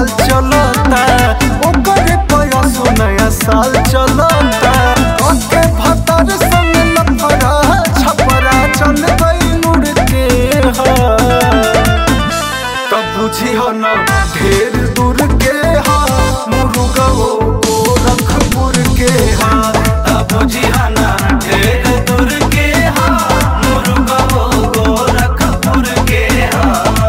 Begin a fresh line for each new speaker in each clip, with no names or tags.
बवाल चलता ओकरे पयसो नया साल चलता ओके भतर संग लफड़ा छपरा चल गई मुड़ के हा तब बुझी हो न ढेर दूर के हा मुर्गो गोरखपुर के हा तब बुझी हो न ढेर दूर के हा मुर्गो गोरखपुर के हा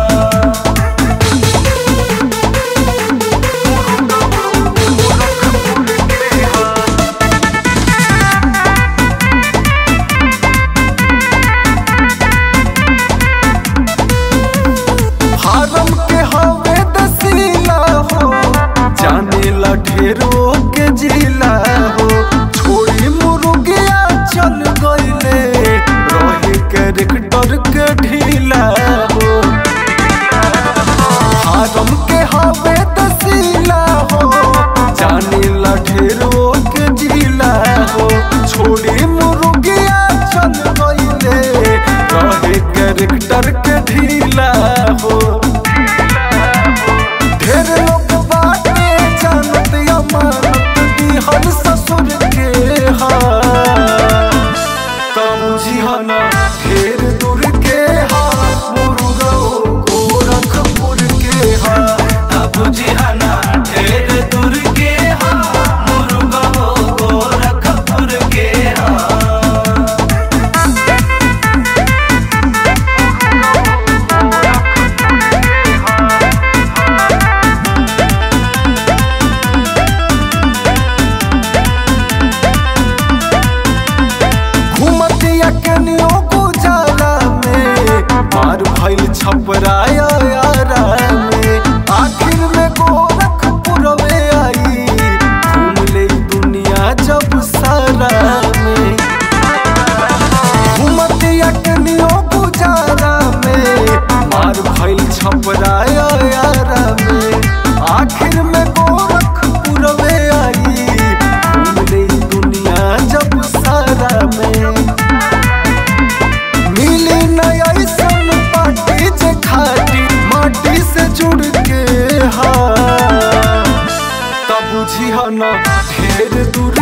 फारम के हवे दसीला हो जाने ला ढेरो के जिला हो छोड़ी मुर्गिया चल गईले रहे कैरेक्टर के ढीला हो फारम के हवे दसीला हो जाने ला ढेरो के जिला हो छोड़ी मुर्गिया चल गईले रहे कैरेक्टर के ढीला हो ढेर लोग बाटे जानत अमानत दिहल ससुर के हा तब जिहना ढेर दूर के हा मुर्गो गोरखपुर के हा तब जिहना ढेर दूर के हा मुर्गो गोरखपुर के हा घुमतिया कनियो गुजारा में मार भइल छपराया यारा में आखिर में गोरखपुर में आई घूम ले दुनिया जब सारा में घुमतिया कनियो गुजारा में मार भइल छपराया यारा में आखिर में गोरखपुर में आई घूम ले दुनिया जब सारा में मिली नया ऐसन पार्टी जे खाटी माटी से जुड़ के हा तब बुझी न ढेर दूर